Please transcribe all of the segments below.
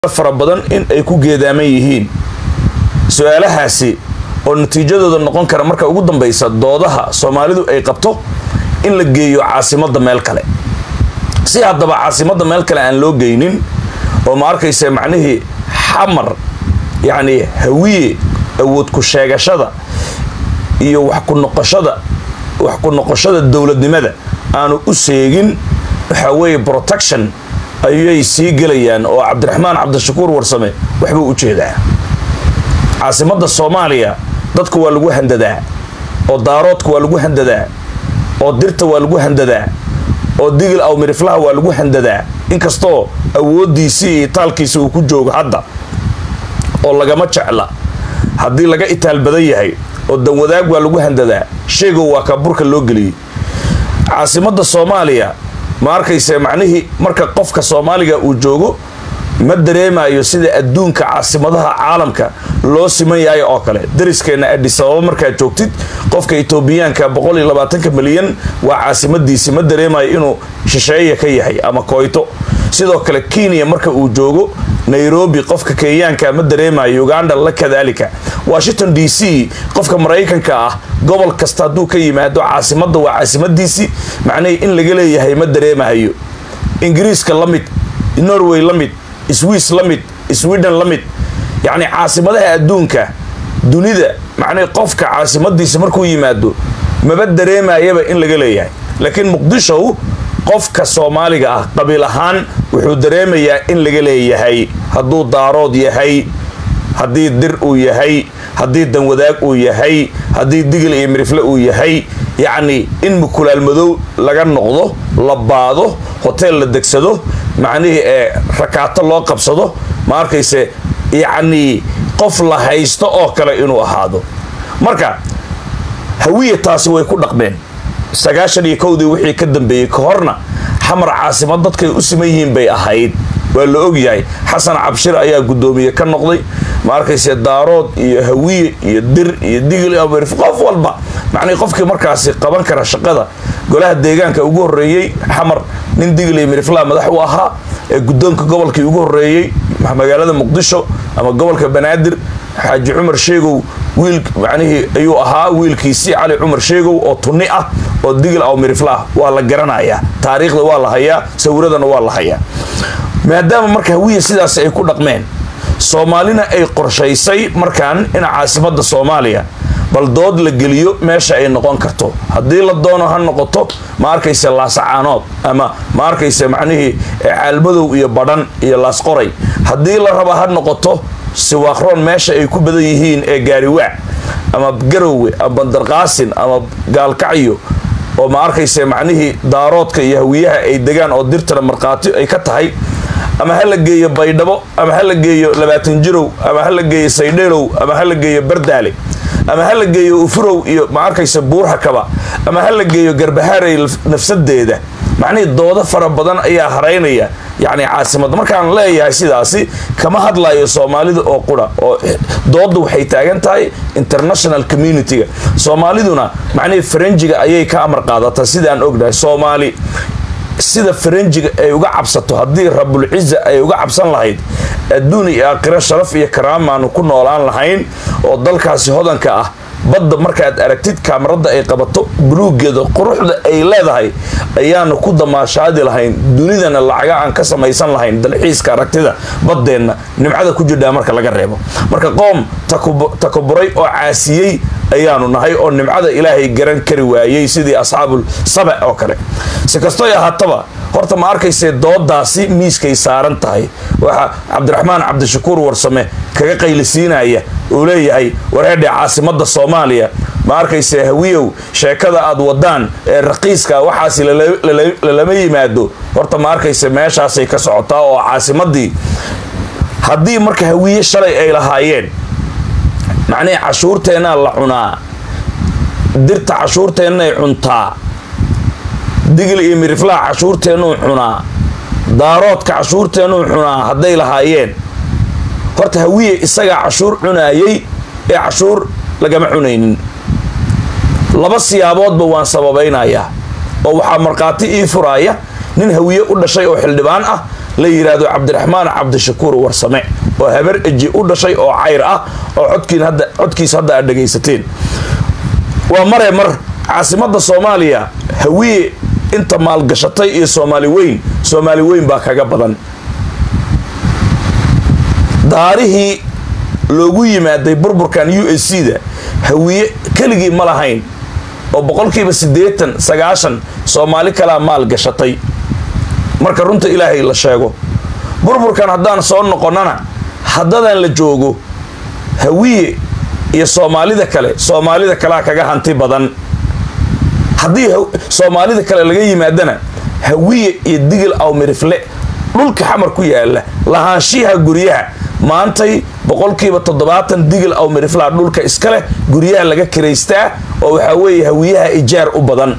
fara badan in ay ku geedaaman yihiin su-aalahaasi oo natiijadooda noqon kara marka ugu dambaysa doodaha soomaalidu ay qabto in la geeyo caasimadda meel kale si haddaba caasimadda meel kale aan loo geynin oo ma arkaysa macnihii xamar yacni hawiye awood ku sheegashada iyo wax ku noqoshada wax ku noqoshada dowladnimada aanu u seegin waxaa weeye protection ayay sii gelayaan oo cabdiraxmaan cabdishakuur warsame waxbuu u jeedaa caasimadda soomaaliya dadka waa lagu handadaa oo daaroodka waa lagu handadaa oo dirta waa lagu handadaa oo digil aw miriflaha waa lagu handadaa inkastoo awooddiisii iyo itaalkiisa uu ku joogo hadda oo lagama jecla haddii laga itaal badan yahay oo danwadaag waa lagu handadaa sheegow waa kaaburka loo geliyey caasimadda soomaaliya ma arkayse macnihii marka qofka soomaaliga uu joogo ma dareemayo sida adduunka caasimadaha caalamka loo siman yahay oo kale dariskeenna adisababa markaad joogtid qofka etoobiyaanka milyan waa caasimadiisi ma dareemayo inuu shisheeya ka yahay ama koyto sidoo kale kenya marka uu joogo nairobi qofka kenyaanka ma dareemayo uganda la kadaalika washington d c qofka maraykanka ah gobol kasta hadduu ka yimaado caasimadda waa caasimadiisii macnihii in laga leeyahay ma dareemahayo ingiriiska la mid norway la mid swiss la mid sweden la mid yacni caasimadaha adduunka dunida macnihii qofka caasimadiisa markuu yimaado maba dareemayaba in laga leeyahay laakiin muqdishow qofka soomaaliga ah qabiil ahaan wuxuu dareemayaa in laga leeyahay hadduu daarood yahay haddii dir uu yahay haddii danwadaag uu yahay haddii digil iyo mirifle uu yahay yacni in mukulaal madow laga noqdo la baado hoteel la degsado macnihii ee rakaato loo qabsado ma arkayse yacnii qof la haysto oo kale inuu ahaado marka hawiya taasi way ku dhaqmeen sagaashan iyo kowdii wixii ka dambeeyey ka horna xamar caasimad dadkay u siman yihiin bay ahayd waa la ogyahay xasan cabshir ayaa guddoomiye ka noqday ma arkayse daarood iyo hawiye iyo dir iyo digil amerif qof walba macnii qofkii markaasi qaban kara shaqada golaha deegaanka ugu horreeyey xamar nin digil iyo miriflaa madax u ahaa ee guddoonka gobolkii ugu horreeyey magaalada muqdisho ama gobolka banaadir xaaji cumar sheegow wiil macnihii ayuu ahaa wiilkiisii cali cumar sheegow oo tunni ah oo digil aw mirifla ah waa la garanayaa taariikhda waa la hayaa sawiradana waa la hayaa maadaama marka hawiya sidaas ay ku dhaqmeen soomaalina ay qorshaysay markaan in caasimadda soomaaliya bal dood la geliyo meesha ay noqon karto haddii la doono ha noqoto ma arkayse laasacaanood ama ma arkayse macnihii caalmadow iyo badhan iyo laasqoray haddii la raba ha noqoto siwaaqroon meesha ay ku badan yihiin ee gaariwaac ama garowe ama bandarqaasin ama gaalkacyo oo ma arkayse macnihii daaroodka iyo hawiyaha ay degaan oo dirtana markhaati ay ka tahay ama ha la geeyo baydhabo ama ha la geeyo labaatan jirow ama ha la geeyo saydheelow ama ha la geeyo bardaale ama ha la geeyo ufurow iyo ma arkaysa buurhakaba ama ha la geeyo garbahaarey nafsadeeda macnihii doodo fara badan ayaa haraynaya yacni caasimadda markaan leeyahay sidaasi kama hadlayo soomaalida oo qura oo doodda waxay taagan tahay international community-ga soomaaliduna macnihii faranjiga ayay ka amar qaadataa sidaan ognahay soomaali sida faranjiga ay uga cabsato haddii rabulciza ay uga cabsan lahayd adduun iyo aakhiro sharaf iyo karaamaanu ku noolaan lahayn oo dalkaasi hodanka ah badda markaad aragtid kaamarada ay qabato buluugeeda quruxda ay leedahay ayaanu ku damaashaadi lahayn dunidana lacaga aan ka samaysan lahayn dalxiiska aragtida baddeenna nimcada ku jirdhaa marka laga reebo marka qoom takuburay oo caasiyey ayaanu nahay oo nimcada ilaahay garan kari waayey sidii asxaabul saba oo kale si kastoy ahaataba horta ma arkaysee doodaasi miiskay saaran tahay waxaa cabdiraxmaan cabdishakuur warsame kaga qaylisiinaya uu leeyahay wareedhe caasimadda soomaaliya ma arkayse hawiyow sheekada aad wadaan ee raqiiska waxaasi lalama yimaado horta ma arkayse meeshaasay ka socotaa oo caasimadii haddii marka hawiye shalay ay lahaayeen macnihii cashuurteennaa la cunaa dirta cashuurteennay cuntaa digil iyo miriflaha cashuurteennuu cunaa daaroodka cashuurteennuu cunaa hadday lahaayeen horta hawiye isagaa cashuur cunaayey ee cashuur lagama cunaynin laba siyaaboodba waan sababaynayaa oo waxaa markhaati ii furaaya nin hawiye u dhashay oo xildhibaan ah la yidhaahdo cabdiraxmaan cabdishakuur warsame oo habar eji u dhashay oo cayr ah oo codkiin hadda codkiisa hadda aad dhegaysateen waa mare mar caasimadda soomaaliya hawiye inta maalgashatay iyo soomaali weyn soomaali weyn baa kaga badan daarihii loogu yimaaday burburkan u s c da hawiye keligii ma lahayn oo boqolkiiba siddeetan sagaashan soomaali kalaa maal gashatay marka runta ilaahay la sheego burburkan haddaan soo noqonnana haddadan la joogo hawiye iyo soomaalida kale soomaalida kalea kaga hanti badan haddii soomaalida kale laga yimaadana hawiye iyo digil awmirifle dhulka xamar ku yaala lahaanshiyaha guryaha maantay boqolkiiba toddobaatan digil awmiriflaha dhulka iska leh guryaha laga kiraystaa oo waxaa weeye hawiyaha ijaar u badan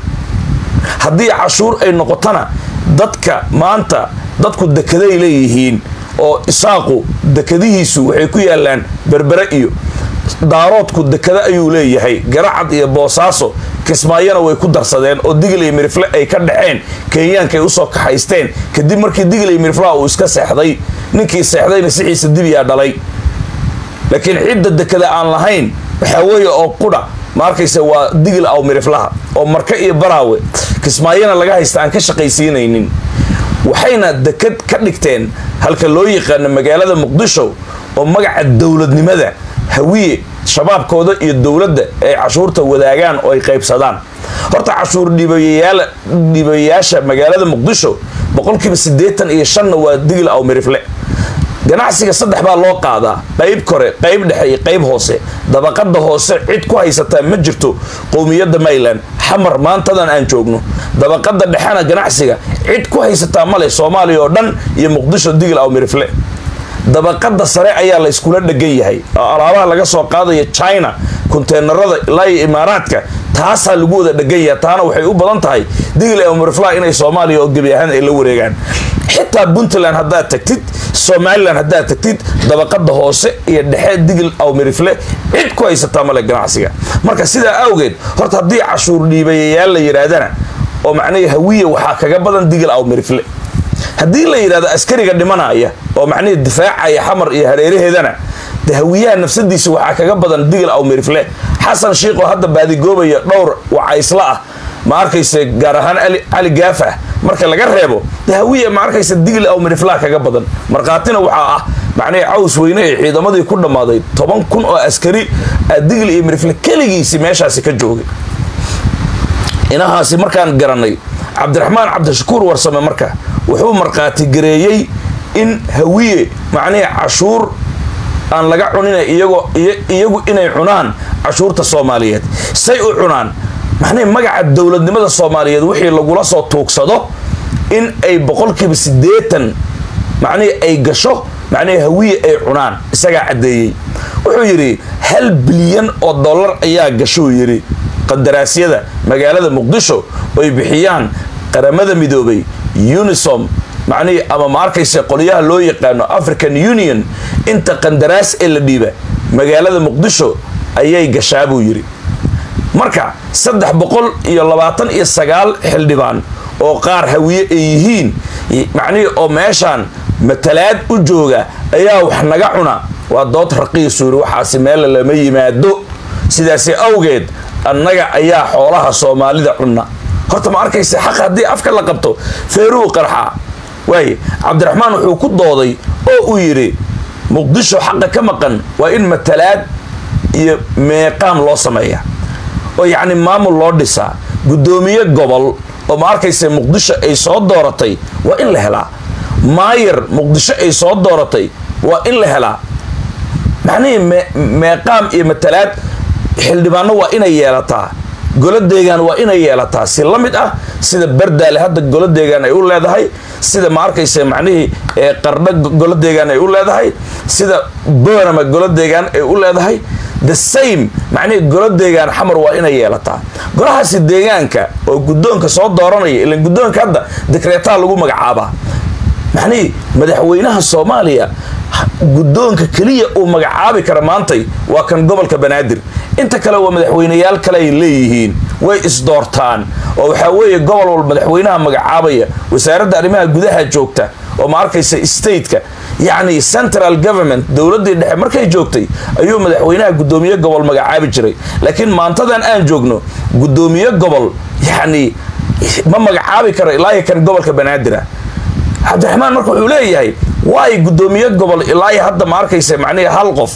haddii cashuur ay noqotona dadka maanta dadku dekeday leeyihiin oo isaaqu dekadihiisu waxay ku yaalaan berbere iyo daaroodku dekada ayuu leeyahay garacad iyo boosaaso kismaayona way ku darsadeen oo digil iyo mirifle ay ka dhexeen kenyaanka ay usoo kaxaysteen kadib markii digil iyo miriflaha uu iska seexday ninkii seexdayna sixiisa dibiyaa dhalay laakiin cidda dekada aan lahayn waxaa weeye oo qudha ma arkaysa waa digil aw miriflaha oo marka iyo baraawe kismaayona laga haysta aan ka shaqaysiinaynin waxayna dekad ka dhigteen halka loo yaqaano magaalada muqdisho oo magaca dowladnimada hawiye shabaabkooda iyo dowladda ay cashuurta wadaagaan oo ay qaybsadaan horta cashuur dhiibayaasha magaalada muqdisho boqolkiiba siddeetan iyo shanna waa digil aw mirifle ganacsiga saddex baa loo qaadaa qayb kore qayb dhexe iyo qayb hoose dabaqada hoose cid ku haysataa ma jirto qowmiyadda mayland xamar maantadan aan joogno dabaqada dhexena ganacsiga cid ku haysataa male soomaaliya oo dhan iyo muqdisho digil aw mirifle dabaqada sare ayaa la iskula dhegan yahay oo alaabaha laga soo qaadaya china konteenarada ilaa iyo imaaraadka taasaa lagu wada dhegan yahay taana waxay u badan tahay digil aw miriflaha inay soomaaliya oo gebi ahaan ay la wareegaan xitaa puntland haddaad tagtid somalilan haddaad tagtid dabaqada hoose iyo dhexe digil aw mirifle cid ku haysataa male ganacsiga marka sidaa awgeed horta haddii cashuur dhiibayayaal la yidhaahdana oo macnihii hawiya waxaa kaga badan digil aw mirifle haddii la yidhahdo askariga dhimanaya oo macnihii difaacaya xamar iyo hareeraheedana de hawiyaha nafsadiisa waxaa kaga badan digil aw mirifle xasan shiiqoo hadda baadigoobaya dhowr wacaysla ah ma arkayse gaar ahaan cali gaafah marka laga reebo de hawiya ma arkaysa digil aw miriflaha kaga badan markhaatina waxaa ah macnihii caws weyne ee ciidamadii ku dhammaaday toban kun oo askari digil iyo mirifle keligiisi meeshaasi ka joogay inahaasi markaan garanay cabdiraxmaan cabdishakuur warsame marka wuxuu markhaati gareeyey in hawiye macnihii cashuur aan laga cunina iyagoo iyagu inay cunaan cashuurta soomaaliyeed say u cunaan macnihii magaca dowladnimada soomaaliyeed wixii lagula soo tuugsado in ay boqolkiiba siddeetan macnihii ay gasho macnihii hawiye ay cunaan isagaa caddeeyey wuxuu yidhi hal bilyan oo dollar ayaa gashuu yidhi qadaraasyada magaalada muqdisho oy bixiyaan qaramada midoobay unisom macnihii ama ma arkaysa qolyaha loo yaqaano african union inta qandaraas ee la dhiiba magaalada muqdisho ayay gashaa buu yidhi marka saddex boqol iyo labaatan iyo sagaal xildhibaan oo qaar hawiye ay yihiin macnihii oo meeshaan matalaad u jooga ayaa wax naga cuna waa dood raqiisu yidhi waxaasi meella lama yimaado sidaasi awgeed annaga ayaa xoolaha soomaalida cunna horta ma arkaysa xaq haddii afka la qabto feeruu qarxa waaye cabdiraxmaan wuxuu ku dooday oo uu yidhi muqdisho xaqa ka maqan waa in matalaad iyo meeqaam loo sameeya oo yacni maamul loo dhisaa guddoomiye gobol oo ma arkaysa muqdisho ay soo dooratay waa in la helaa maayar muqdisho ay soo dooratay waa in la helaa macnihii meeqaam iyo matalaad xildhibaano waa inay yeelataa golo deegaan waa inay yeelataa si la mid ah sida bardaale hadda golo deegaan ay u leedahay sida ma arkaysa macnihii qardho golo deegaan ay u leedahay sida boorama golo deegaan ay u leedahay the same macnihii golo deegaan xamar waa inay yeelataa golahaasi deegaanka oo guddoonka soo dooranaya ilan guddoonka hadda dekreetaa lagu magacaabaa macnihii madaxweynaha soomaaliya guddoonka keliya uu magacaabi kara maantay waa kan gobolka banaadir inta kale waa madaxweyneyaal kale ay leeyihiin way isdoortaan oo waxaa weeye gobol wal madaxweynaha magacaabaya wasaaradda arrimaha gudaha joogta oo ma arkaysa stateka yacni central government dowladdii dhexe markay joogtay ayuu madaxweynaha guddoomiye gobol magacaabi jiray laakiin maantadan aan joogno guddoomiye gobol yacni ma magacaabi karo ilaahi kan gobolka banaadir ah cabdiraxmaan marka wuxuu leeyahay waay guddoomiye gobol ilaahi hadda ma arkaysa macnihi hal qof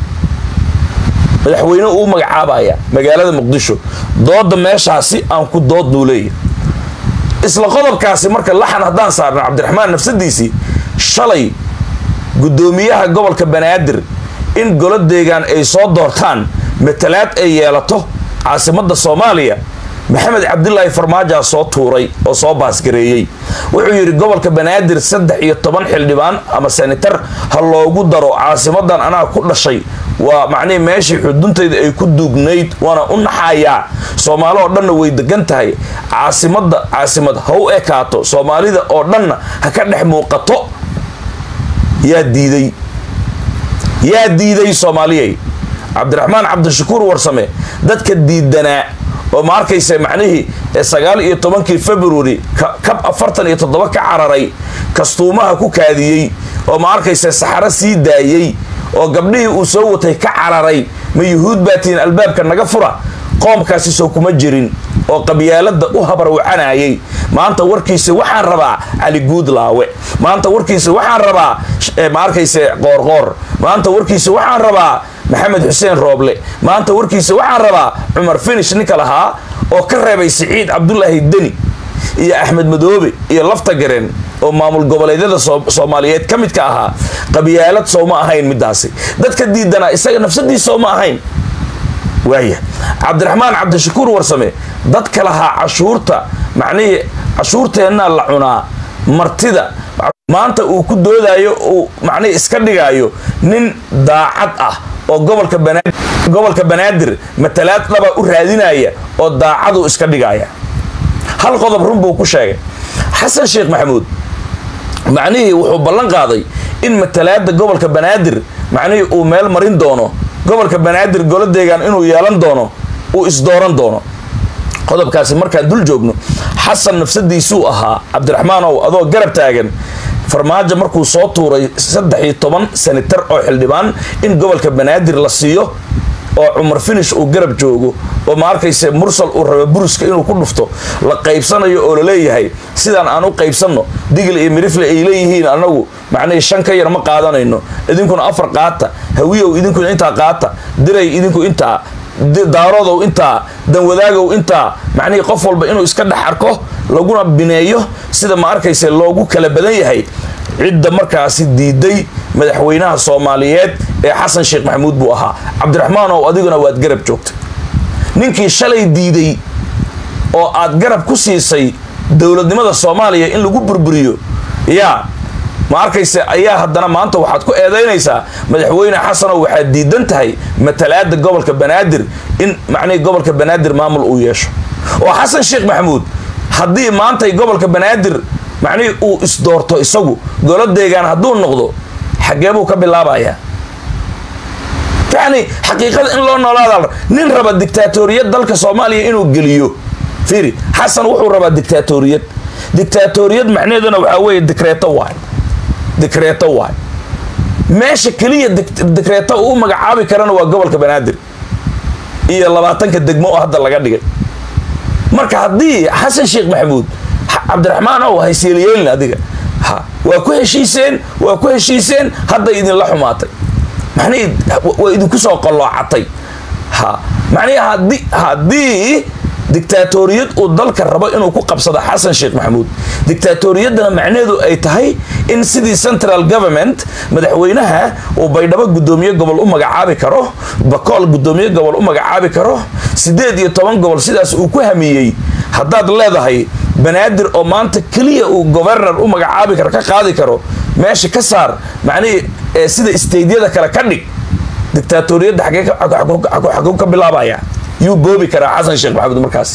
madaxweyne uu magacaabaya magaalada muqdisho dooda meeshaasi aan ku dood buu leeyahay isla qodobkaasi marka laxan haddaan saarno cabdiraxmaan nafsadiisii shalay guddoomiyaha gobolka banaadir in golo deegaan ay soo doortaan matalaad ay yeelato caasimadda soomaaliya maxamed cabdilaahi farmaajaa soo tuuray oo soo baasgareeyey wuxuu yidhi gobolka banaadir saddex iyo toban xildhibaan ama senatar ha loogu daro caasimadan anaa ku dhashay waa macnihii meeshii xuduntayda ay ku duugnayd waana u naxayaa soomaali oo dhanna way degan tahay caasimadda caasimad ha u ekaato soomaalida oo dhanna ha ka dhex muuqato yaa diiday yaa diiday soomaaliyay cabdiraxmaan cabdishakuur warsame dadka diidanaa oo ma arkaysa macnihii sagaal iyo tobankii february kab afartan iyo toddoba ka cararay kastuumaha ku kaadiyey oo ma arkaysa saxaro sii daayey oo gabdhihii uu soo watay ka cararay ma yuhuud baa tihiin albaabka naga fura qoomkaasi soo kuma jirin oo qabyaalada u habarwacanayay maanta warkiisa waxaan rabaa cali guudlaawe maanta warkiisa waxaan rabaa ma arkayse qoorqoor maanta warkiisa waxaan rabaa maxamed xuseen rooble maanta warkiisa waxaan rabaa cumar finish ninka lahaa oo ka reebay siciid cabdulaahi deni iyo axmed madoobe iyo lafta gareen oo maamul goboleedyada soomaaliyeed ka midka ahaa qabyaalad sooma ahayn midaasi dadka diidanaa isaga nafsadiis sooma ahayn waaya cabdiraxmaan cabdishakuur warsame dadka lahaa cashuurta macnihii cashuurteennaa la cunaa martida maanta uu ku doodayo uu macnihii iska dhigaayo nin daacad ah oo gobolka banaadir gobolka banaadir matalaad dhaba u raadinaya oo daacaduu iska dhigaya hal qodob run buu ku sheegay xasan sheekh maxamuud macnihii wuxuu ballan qaaday in matalaada gobolka banaadir macnihii uu meel marin doono gobolka banaadir golo deegaan inuu yeelan doono uu isdooran doono qodobkaasi markaan dul joogno xasan nafsadiisuu ahaa cabdiraxmaanow adoo garab taagan farmaajo markuu soo tuuray saddex iyo toban senatar oo xildhibaan in gobolka banaadir la siiyo oo cumar finish uu garab joogo oo ma arkayse mursal uu raba buriska inuu ku dhufto la qaybsanayo oo laleeyahay sidaan aan u qaybsanno digil iyo mirifle ay leeyihiin anagu macnihii shan ka yar ma qaadanayno idinkuna afar qaata hawiyow idinkuna intaa qaata diray idinku intaa daarodow intaa danwadaagow intaa macnihii qof walba inuu iska dhex arko laguna bineeyo sida ma arkayse loogu kala badan yahay cidda markaasi diiday madaxweynaha soomaaliyeed ee xasan sheekh maxamuud buu ahaa cabdiraxmaanow adiguna waad garab joogtay ninkii shalay diiday oo aad garab ku siisay dowladnimada soomaaliya in lagu burburiyo yaa ma arkayse ayaa haddana maanta waxaad ku eedaynaysaa madaxweyne xasanow waxaad diidan tahay matalaada gobolka banaadir in macnihii gobolka banaadir maamul uu yeesho oo xasan sheekh maxamuud haddii maantay gobolka banaadir macnihii uu isdoorto isagu golo deegaan hadduu noqdo xaggee buu ka bilaabayaa yacni xaqiiqada in loo noolaada nin raba dictaatoriyad dalka soomaaliya inuu geliyo fiiri xasan wuxuu rabaa dictaatoriyad dictaatoriyad macnaheeduna waxaa weeye dikreeto waay dikreeto waay meesha keliya dikreeto uu magacaabi karana waa gobolka banaadir iyo labaatanka degmo oo hadda laga dhigay marka haddii xasan sheekh maxamuud cabdiraxmaan ow hayseelyeelin adiga ha waa ku heshiiseen waa ku heshiiseen hadday idinla xumaatay macnihii waa idinku soo qalloocatay ha macnihii haddii haddii dictaatoriyad uu dalka rabo inuu ku qabsado xasan sheekh maxamuud dictaatoriyaddana macnaheedu ay tahay in sidii central government madaxweynaha uu baydhabo guddoomiye gobol u magacaabi karo bakool guddoomiye gobol u magacaabi karo siddeed iyo toban gobol sidaas uu ku hamiyey haddaad leedahay banaadir oo maanta keliya uu governor u magacaabi karo ka qaadi karo meesha ka saar macnihii sida staydyada kale ka dhig dictaatoriyadda xaguu ka bilaabaya yuu boobi karaa xasan sheekh maxamuud markaas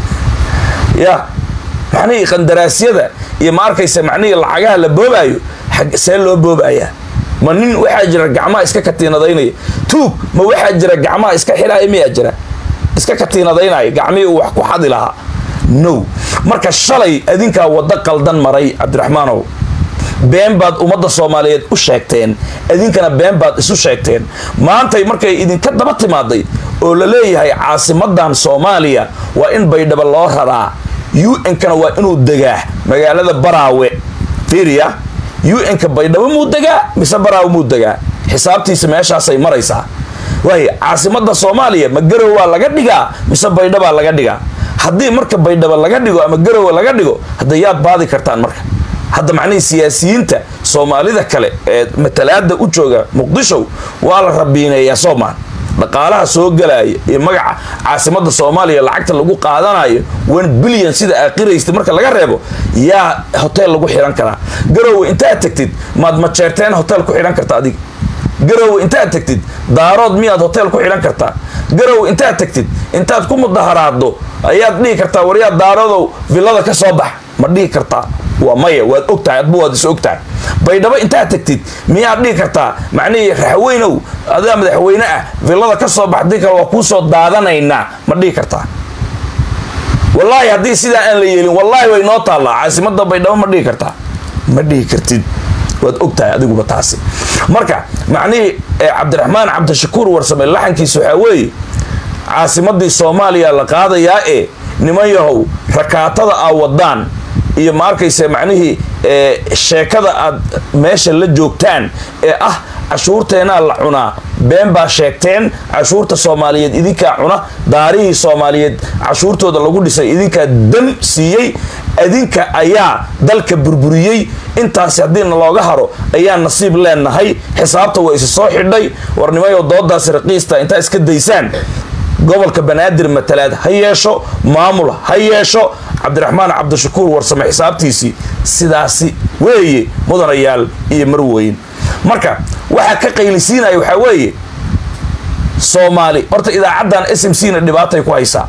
ya macnihii qandaraasyada iyo ma arkaysa macnihii lacagaha la boobaayo see loo boobayaa ma nin waxaa jira gacmaha iska katiinadaynaya tuug ma waxaa jira gacmaha iska xidhaaya miyaa jira iska katiinadaynaya gacmihii uu wax ku xadi lahaa no marka shalay adinkaa waddo qaldan maray cabdiraxmaanow been baad ummadda soomaaliyeed u sheegteen idinkana been baad isu sheegteen maantay markay idinka daba timaaday oo la leeyahay caasimadan soomaaliya waa in baydhabo loo raraa un-kana waa inuu degaa magaalada baraawe fiiriya un-ka baydhabo muu degaa mise baraawe muu degaa xisaabtiisa meeshaasay maraysaa waay caasimada soomaaliya ma garowaa laga dhigaa mise baydhabaa laga dhigaa haddii marka baydhabo laga dhigo ama garowa laga dhigo hadda yaad baadi kartaan marka hadda macnihii siyaasiyiinta soomaalida kale ee matalaada u jooga muqdisho waa la rabiineeyaa soomaan dhaqaalaha soo galaya iyo magaca caasimada soomaaliya lacagta lagu qaadanayo one billion sida aakhiraysta marka laga reebo yaa hotel lagu xihan karaa garowe intaad tagtid maad majeerteen hotel ku xidhan karta adiga garowe intaad tagtid daarood miyaad hotel ku xidhan kartaa garowe intaad tagtid intaad ku mudaharaaddo ayaad dhihi kartaa waryaa daaroodow villada ka soo bax ma dhihi kartaa waa maya waad ogtahay adba waad is ogtahay baydhabo intaad tagtid miyaad dhihi kartaa macnihii raxweynow adaa madaxweyne ah villada ka soo bax dii kale waa kuu soo daadanaynaa ma dhihi kartaa wallaahi haddii sidaa aan la yeelin wallaahi way noo taallaa caasimada baydhabo ma dhihi kartaa ma dhihi kartid waad ogtahay adiguba taasi marka macnihii cabdiraxmaan cabdishakuur warsame laxankiisa waxaa weeye caasimadii soomaaliya la qaadayaa ee niman yahow rakaatada aa wadaan iyo ma arkayse macnihii sheekada aad meesha la joogtaan ee ah cashuurteenaa la cunaa been baa sheegteen cashuurta soomaaliyeed idinkaa cuna daarihii soomaaliyeed cashuurtooda lagu dhisay idinkaa dam siiyey idinka ayaa dalka burburiyey intaasi haddiina looga haro ayaa nasiib leenahay xisaabta waa isi soo xidhay warnimayo doodaasi raqiista intaa iska daysaan gobolka banaadir matalaad ha yeesho maamul ha yeesho cabdiraxmaan cabdishakuur warsame xisaabtiisii sidaasi weeye mudanayaal iyo marweyn marka waxaa ka qaylisiinaya waxaa weeye soomaali horta idaacaddan s m c na dhibaatay ku haysaa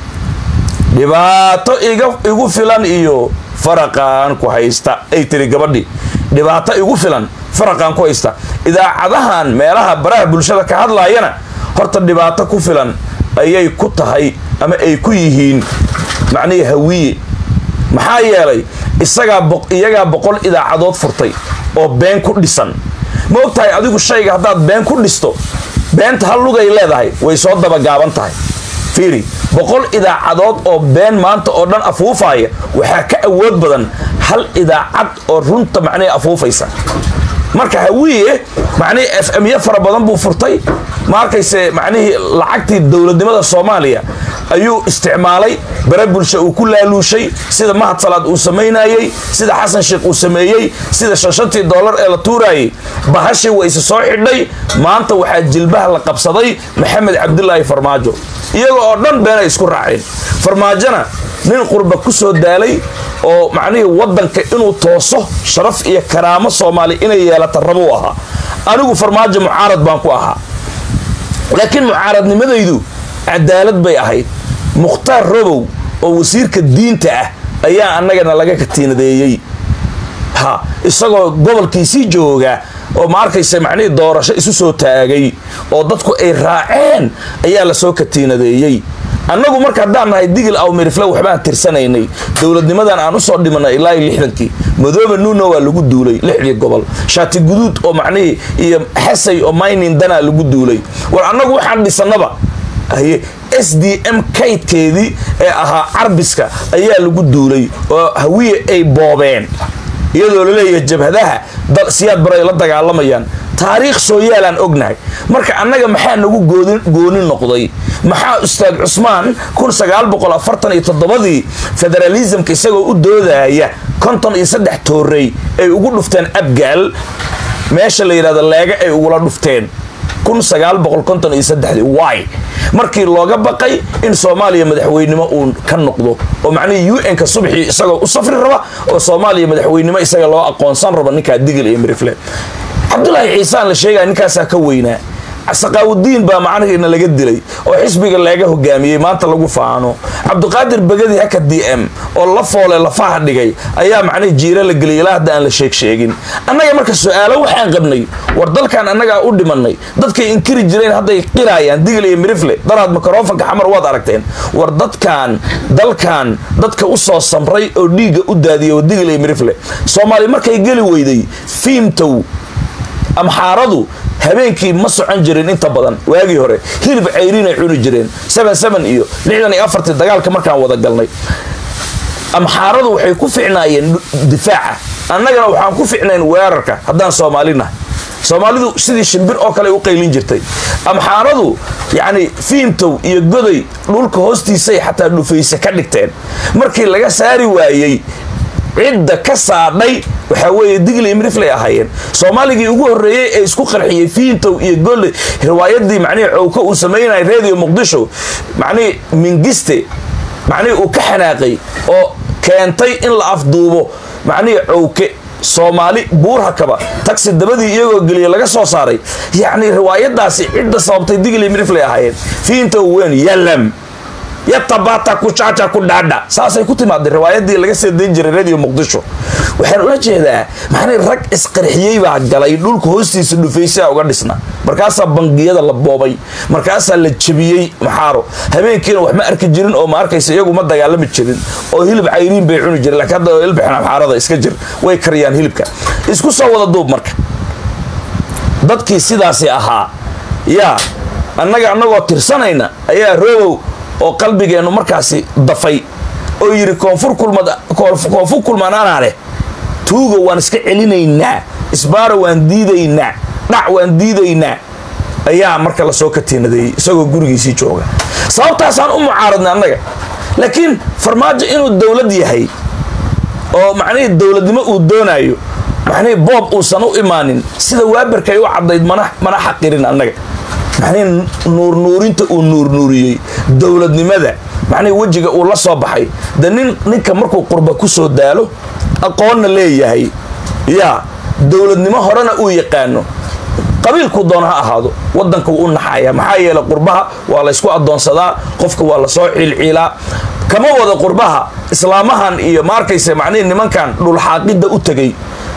dhibaato igu filan iyo faraqaan ku haysta ay tiri gabadhii dhibaato igu filan faraqaan ku haysta idaacadahan meelaha baraha bulshada ka hadlaayana horta dhibaato ku filan ayay ku tahay ama ay ku yihiin macnihii hawiye maxaa yeelay isagaa iyagaa boqol idaacadood furtay oo been ku dhisan ma og tahay adigu shayga haddaad been ku dhisto beenta hal lugay leedahay way soo dabagaaban tahay fiiri boqol idaacadood oo been maanta oo dhan afuufaya waxaa ka awood badan hal idaacad oo runta macnihii afuufaysa marka hawiye macnihii f m yo fara badan buu furtay ma arkayse macnihii lacagtii dowladnimada soomaaliya ayuu isticmaalay bare bulsha uu ku laaluushay sida mahad salaad uu samaynayey sida xasan sheekh uu sameeyey sida shanshantii dollar ee la tuurayay bahashii waa isa soo xidhay maanta waxaa jilbaha la qabsaday maxamed cabdilaahi farmaajo iyaga oo dhan beenay isku raaceen farmaajona nin qurba ku soo daalay oo macnihii waddanka inuu tooso sharaf iyo karaamo soomaali inay yeelata rabuu ahaa anigu farmaajo mucaarad baan ku ahaa laakiin mucaaradnimadaydu cadaalad bay ahayd mukhtaar robow oo wasiirka diinta ah ayaa annagana laga katiinadeeyey ha isagoo gobolkiisii jooga oo ma arkaysa macnihii doorasho isu soo taagay oo dadku ay raaceen ayaa lasoo katiinadeeyey annagu marka haddaan nahay digil aw mirifle waxbaan tirsanaynay dowladnimadan aan usoo dhimanay ilaa iyo lixdankii madoobe nuuno waa lagu duulay lixdii gobol shaati guduud oo macnihii iyo xasay oo maynin danaa lagu duulay war annagu waxaan dhisanaba haye s d m kaydkeedii ee ahaa carbiska ayaa lagu duulay oo hawiye ay boobeen iyadoo laleeyahay jabhadaha siyaad bare ay la dagaalamayaan taariikh soo yaalaan ognahay marka annaga maxaa nagu gooni noqday maxaa ustaad cusmaan ii federalismka isagoo u doodaya konton iyo saddex toorey ay ugu dhufteen abgaal meesha la yidhahdo leega ay ugula dhufteen y markii looga baqay in soomaaliya madaxweynimo uu ka noqdo oo macnihii un-ka subxii isagoo u safri raba oo soomaaliya madaxweynimo isaga loo aqoonsan rabo ninkaa digil iyo mirifle cabdulaahi ciisaan la sheegaya ninkaasaa ka weynaa saqaawudiin baa macnihiina laga dilay oo xisbiga laga hogaamiyey maanta lagu faano cabdiqaadir begadi haka d m oo la foole lafaha dhigay ayaa macnihi jiira la geliyay ilaa hadda aan la sheeg sheegin annaga marka su-aalo waxaan qabnay war dalkan annagaa u dhimanay dadkay inkiri jireen hadday qiraayaan digil iyo mirifle daraad mikrofonka xamar waad aragteen war dadkan dalkan dadka u soo samray oo dhiigga u daadiyay oo digil iyo mirifle soomaali markay geli weyday fiimtow amxaaradu habeenkii ma socon jirin inta badan waagii hore hilib cayriin ay cuni jireen iyo ii dagaalka markaan wada galnay amxaaradu waxay ku ficnaayeen difaaca annagana waxaan ku ficnayn weerarka haddaan soomaalinahay soomaalidu sidii shimbir oo kale u qaylin jirtay amxaaradu yacni fiimtow iyo goday dhulka hoostiisay xataa dhufayse ka dhigteen markii laga saari waayey cidda ka saadhay waxaa weeye digli imriflay ahaayeen soomaaligii ugu horreeyey ee isku qarxiyey fiintow iyo golle riwaayadii macnihii cowka uu samaynayay radio muqdisho macnihii mingiste macnihii uu ka xanaaqay oo keentay in la afduubo macnihii cowke soomaali buurhakaba tagsi dabadii iyagoo geliya laga soo saaray yacni riwaayadaasi cidda sababtay digli imriflay ahaayeen fiintow weyn yalam yatabata kucaca ku dhaadha saasay ku timaadeen riwaayadii laga soo dayn jiray radio muqdisho waxaan ula jeedaa maxnay rag isqarxiyey baa galay dhulka hoostiisa dhufaysaa uga dhisna markaasaa bangiyada la boobay markaasaa la jebiyey maxaaro habeenkiina wax ma arki jirin oo ma arkaysa iyagu ma dagaalami jirin oo hilib cayriin bay cuni jireen laakiin hadda ilbixin maxaarada iska jir way kariyaan hilibka isku soo wada duub marka dadkii sidaasi ahaa yaa annaga annagoo tirsanayna ayaa roobow oo qalbigeennu markaasi dafay oo yidhi koonfur kulmaan anaa leh tuuga waan iska celinaynaa isbaaro waan diidaynaa dhac waan diidaynaa ayaa marka lasoo katiinadeeyey isagoo gurigiisii jooga sababtaasaan u mucaaradnay annaga laakiin farmaajo inuu dowlad yahay oo macnihii dowladnimo uu doonaayo macnihii boob uusan u imaanin sida waabarkay u caddayd mana xaqirin annaga macnihii nuurnuurinta uu nuurnuuriyey dowladnimada macnihii wejiga uu la soo baxay de nin ninka markuu qurba ku soo daalo aqoonna leeyahay yaa dowladnimo horena uu yaqaano qabiilkuu doona ha ahaado wadanka wuu u naxaya maxaa yeelay qurbaha waa laysku adoonsadaa qofka waa lasoo ciilciilaa kama wada qurbaha islaamahan iyo ma arkaysa macnihii nimankan dhulxaaqidda u tegay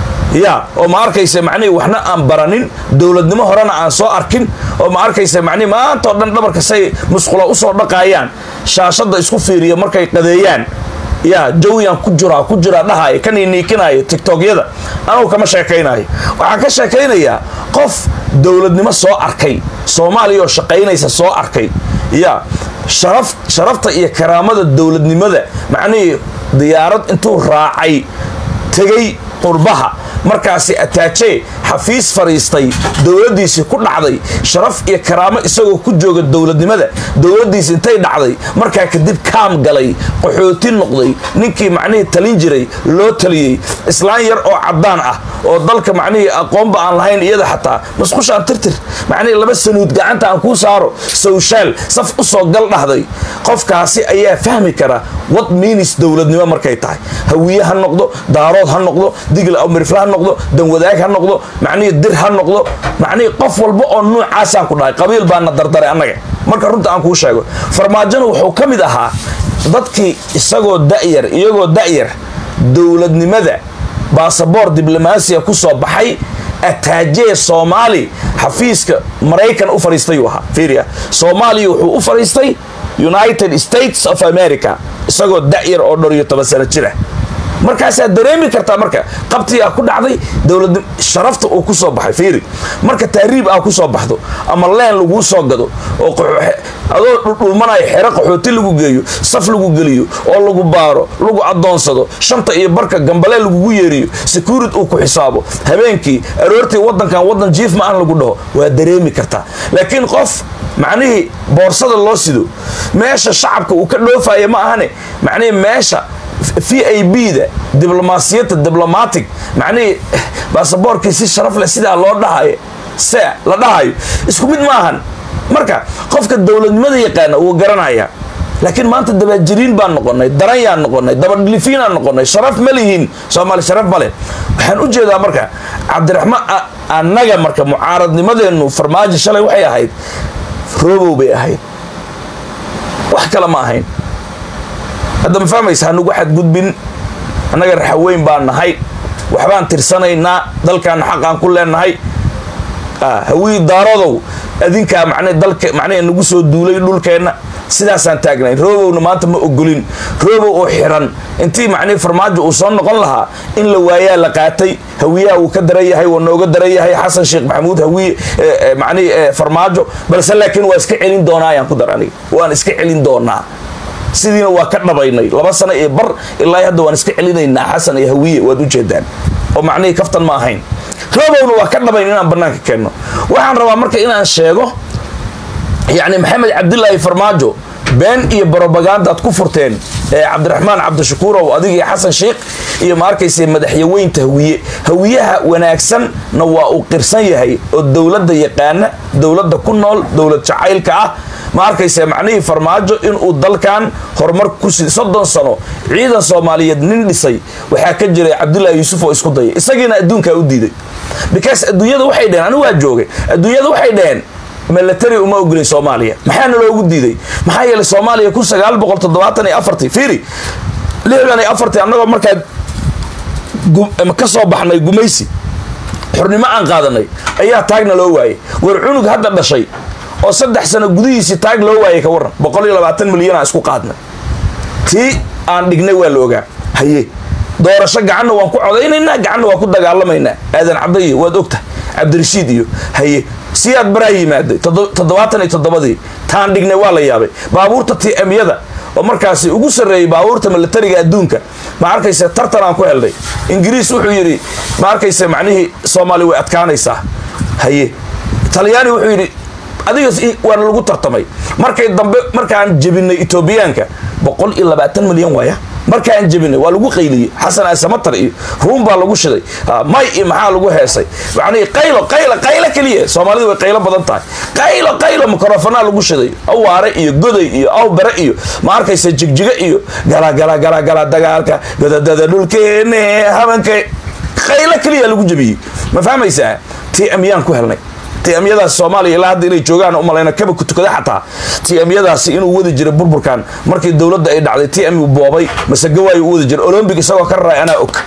ya oo ma arkaysa macnihii waxna aan baranin dowladnimo horena aan soo arkin oo ma arkaysa macnihi maanta oo dhan dhabarka say musqula usoo dhaqaayaan shaashadda isku fiiriya markay qadeeyaan ya jawiyan ku jiraa ku jiraa dhahaya kan niikinaya tigtogyada anugu kama sheekaynayo waxaan ka sheekaynayaa qof dowladnimo soo arkay soomaaliya oo shaqaynaysa soo arkay ya sharaf sharafta iyo karaamada dowladnimada macnihii diyaarad intuu raacay tegay qurbaha markaasi ataajee xafiis fadhiistay dowladdiisii ku dhacday sharaf iyo karaamo isagoo ku jooga dowladnimada dowladdiisi intay dhacday markaa kadib kaam galay qaxooti noqday ninkii macnihii talin jiray loo taliyey islaan yar oo caddaan ah oo dalka macnihii aqoonba aan lahayn iyada xataa masqushaan tirtir macnihii laba sanuud gacanta aan kuu saaro sawshaal saf u soo gal dhahday qofkaasi ayaa fahmi kara wad miinis dowladnimo markay tahay hawiye ha noqdo daarood ha noqdo digl amirifla ha noqdo danwadaag ha noqdo macnihii dir ha noqdo macnihii qof walba oo nuucaasaan ku dhahay qabiil baana dardaray annaga marka runta aan kuu sheego farmaajona wuxuu ka mid ahaa dadkii isagoo da'yar iyagoo da'yar dowladnimada baasaboor diblomaasiya ku soo baxay ataajee soomaali xafiiska maraykan u fadhiistayuu ahaa fiiriya soomaaliya wuxuu u fadhiistay united states of america isagoo da'yar oo dhor iyo toban sano jira markaasaad dareemi kartaa marka qabtigaa ku dhacday dowlad sharafta uu ku soo baxay fiiri marka taariib aa ku soo baxdo ama leen laguu soo gado oo adoo dhudhuumanayo xero qaxooti lagu geeyo saf lagu geliyo oo lagu baaro lagu adoonsado shanta iyo barka gambalee lagugu yeeriyo securit uu ku xisaabo habeenkii aroortii wadankan wadan jiif ma aan lagu dhaho waa dareemi kartaa laakiin qof macnihii boorsada loo sido meesha shacabka uu ka dhoofaya ma ahane macnihii meesha v a b da diblomaasiyadda diblomatic macnihii baasaboorkii si sharaf leh sidaa loo dhahayo se la dhahayo isku mid maahan marka qofka dowladnimada yaqaana wuu garanayaa laakiin maanta dabaajiriin baan noqonay daranyaan noqonay dabadhilifiinaan noqonay sharaf ma lihiin soomaali sharaf ma leh waxaan u jeedaa marka cabdiraxmaan annaga marka mucaaradnimadeennu farmaajo shalay waxay ahayd roobow bay ahayd wax kale ma ahayn hadda ma fahmaysa hanugu xadgudbin annaga raxaweyn baan nahay waxbaan tirsanaynaa dalkaana xaqaan ku leenahay hawii daarodow adinkaa man dalka macnaha nagu soo duulay dhulkeenna sidaasaan taagnayn roobowna maanta ma ogolin roobow oo xiran intii macnihi farmaajo uu soo noqon lahaa in la waayaa la qaatay hawiyaha uu ka daran yahay waa nooga daran yahay xasan sheekh maxamuud hawiye macnihi farmaajo balse laakiin waa iska celin doonaa ayaan ku dar aniga waan iska celin doonaa sidiina waa ka dhabaynay laba sano iyo bar ilaa hadda waan iska celinaynaa xasan iyo hawiye waad ujeedaan oo macnihii kaftan ma ahayn roobowna waa ka dhabayn inaan banaanka keenno waxaan rabaa marka inaan sheego yacni maxamed cabdilaahi farmaajo been iyo brobagandaad ku furteen ee cabdiraxmaan cabdishakuurow adigii xasan sheikh iyo ma arkayse madaxyaweynta hawiye hawiyaha wanaagsanna waa uu qirsan yahay oo dowladda yaqaana dowladda ku nool dowlad jacaylka ah ma arkayse macnihii farmaajo inuu dalkan horumar kusi soddon sano ciidan soomaaliyeed nin dhisay waxaa ka jiray cabdilaahi yuusuf oo isku dayay isagiina adduunkaa u diiday because adduunyada waxay dheheen anigu waa joogay adduunyada waxay dheheen milatary uma ogolin soomaaliya maxaana loogu diiday maxaa yeelay soomaaliya kun sagaal boqol toddobaatan iyo afartii fiiri lixdan iyo afartii annagoo markaa ka soo baxnay gumaysi xurnimo aan qaadanay ayaa taagna loo waayay war cunug hadda dhashay oo saddex sano gudihiisii taag loo waayay ka warran boqol iyo labaatan milyan aan isku qaadnay tii aan dhignay waa la ogaa haye doorasho gacanna waan ku codaynaynaa gacanna waan ku dagaalamaynaa aadan cabda iyo waad ogtahay cabdirashiid iyo haye siyaad baraa yimaaday toddobaatan iyo toddobadii taan dhignay waa la yaabay baabuurta tmyada oo markaasi ugu sarreeyey baabuurta milatariga adduunka ma arkayse tartan aan ku helnay ingiriis wuxuu yidhi ma arkayse macnihii soomaali way adkaanaysaa haye talyaani wuxuu yidhi adiga waana lagu tartamay markay dambe markaan jebinay etoobiyaanka boqol iyo labaatan milyan waaya markaan jebinay waa lagu qayliyey xasan asamatar iyo ruun baa lagu shiday may iyo maxaa lagu heesay macnihii qaylo qaylo qaylo keliya soomaalidu way qaylo badan tahay qaylo qaylo mikrofonaa lagu shiday awaare iyo goday iyo awbare iyo ma arkaysa jigjiga iyo gala gala gala gala dagaalka godadada dhulkeene habanka qaylo keliya lagu jebiyey ma fahmaysaa tmyaan ku helnay tmyadaas soomaaliya ilaa hadda inay joogaan umalayna kaba kutukada xataa tmyadaasi inuu wadi jiray burburkan markii dowladda ay dhacday tm boobay masegawaayo u wadi jiray olombic isagoo ka raray anaa og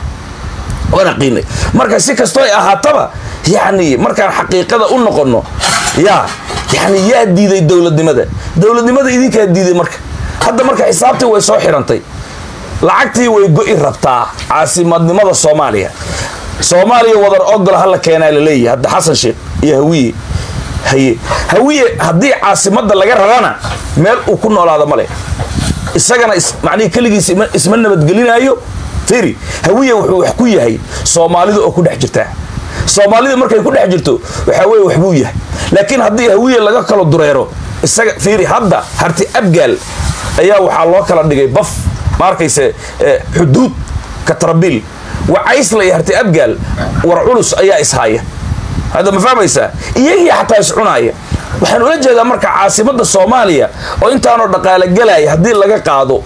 waana qiinay marka si kastoo ay ahaataba yacni markaan xaqiiqada u noqono yaa yani yaa diiday dowladnimada dowladnimada idinkaa diiday marka hadda marka xisaabtii way soo xirantay lacagtii way go'i rabtaa caasimadnimada soomaaliya soomaaliya wadar ogol hala keenaa laleeyahay hadda xasan sheekh iyo hawiye haye hawiye haddii caasimadda laga rarana meel uu ku noolaado male isagana macnihii keligiis isma nabadgelinaayo firi hawiye wuxuu wax ku yahay soomaalida oo ku dhex jirtaa soomaalida markay ku dhex jirto waxaa weye waxbuu yahay laakiin haddii hawiye laga kala dureero isaga fiiri hadda harti abgaal ayaa waxaa loo kala dhigay baf ma arkayse xuduud katrabiil wacaysla iyo harti abgaal war culus ayaa ishaya hadda ma fahmaysaa iyagii xataa iscunaaya waxaan ula jeedaa marka caasimadda soomaaliya oo intaanoo dhaqaalo gelaya haddii laga qaado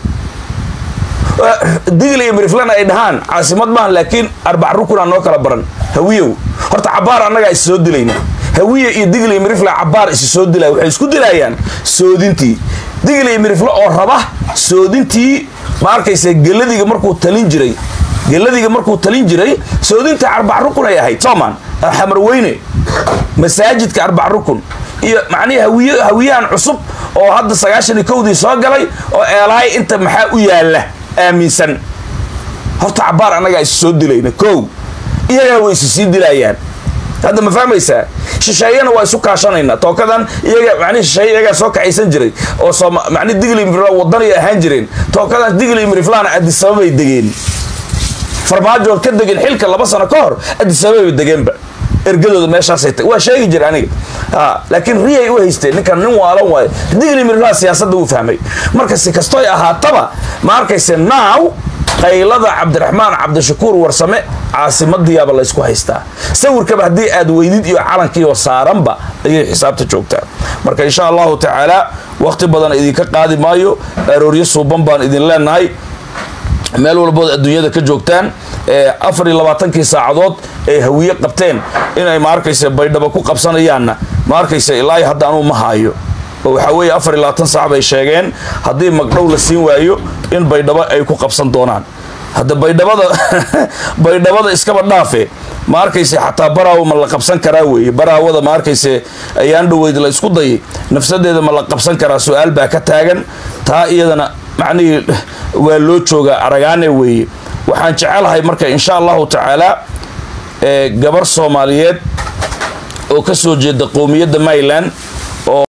digl iyo miriflana ay dhahaan caasimad maaha laakiin arbac rukunaa noo kala baran hawiyow horta cabaar annagaa is soo dilayna hawiye iyo digl iyo mirifla cabaar isi soo dilaya waxay isku dilayaan soodintii digl iyo mirifle oo raba soodintii ma arkaysa geladiga markuu talin jiray geladiga markuu talin jiray soodinta arbac rukun ay ahayd soomaan xamarweyne masaajidka arbac rukun iyo macnihi hawiy hawiyahan cusub oo hadda sagaashan iyo kowdii soo galay oo eelahay inta maxaa u yaalla aaminsan horta cabaar annagaa is soo dilayna kow iyagaa way isu sii dilayaan hadda ma fahmaysaa shisheeyana waa isu kaashanaynaa tookadan iyaga mani shisheeye iyagaa soo kaxaysan jiray oo sooma mani digli mirifla wadani ahaan jireen tookadan digli miriflana adisababay degeen farmaajoon ka degin xilka laba sano ka hor adisababay degeenba ergadooda meeshaasay ta waa sheegi jira aniga laakiin riyay u haysteen ninkan nin waalan waayo digli miriflaha siyaasadda uu fahmay marka si kastoy ahaataba ma arkayse naaw qaylada cabdiraxmaan cabdishakuur warsame caasimadiyaaba laysku haystaa sawirkaba haddii aad weydid iyo calankiioo saaranba ayay xisaabta joogtaa marka insha allahu tacaala wakhti badan idinka qaadi maayo arooryo suuban baan idin leenahay meel walbood adduunyada ka joogtaan afar iyo labaatankii saacadood ay hawiye qabteen inay ma arkaysa baydhabo ku qabsanayaanna ma arkaysa ilaa hadda anuu ma haayo oo waxaa weeye afar iyo labaatan saac bay sheegeen haddii magdhow la siin waayo in baydhabo ay ku qabsan doonaan hadda baydhabada baydhabada iskaba dhaafe ma arkayse xataa baraawo ma la qabsan karaa weeye baraawada ma arkayse ayaan dhoweyd la isku dayay nafsadeeda ma la qabsan karaa su-aal baa ka taagan taa iyadana macnihii waa loo joogaa aragaane weeye waxaan jecelahay marka insha allahu tacaala gabar soomaaliyeed oo ka soo jeeda qowmiyadda maryland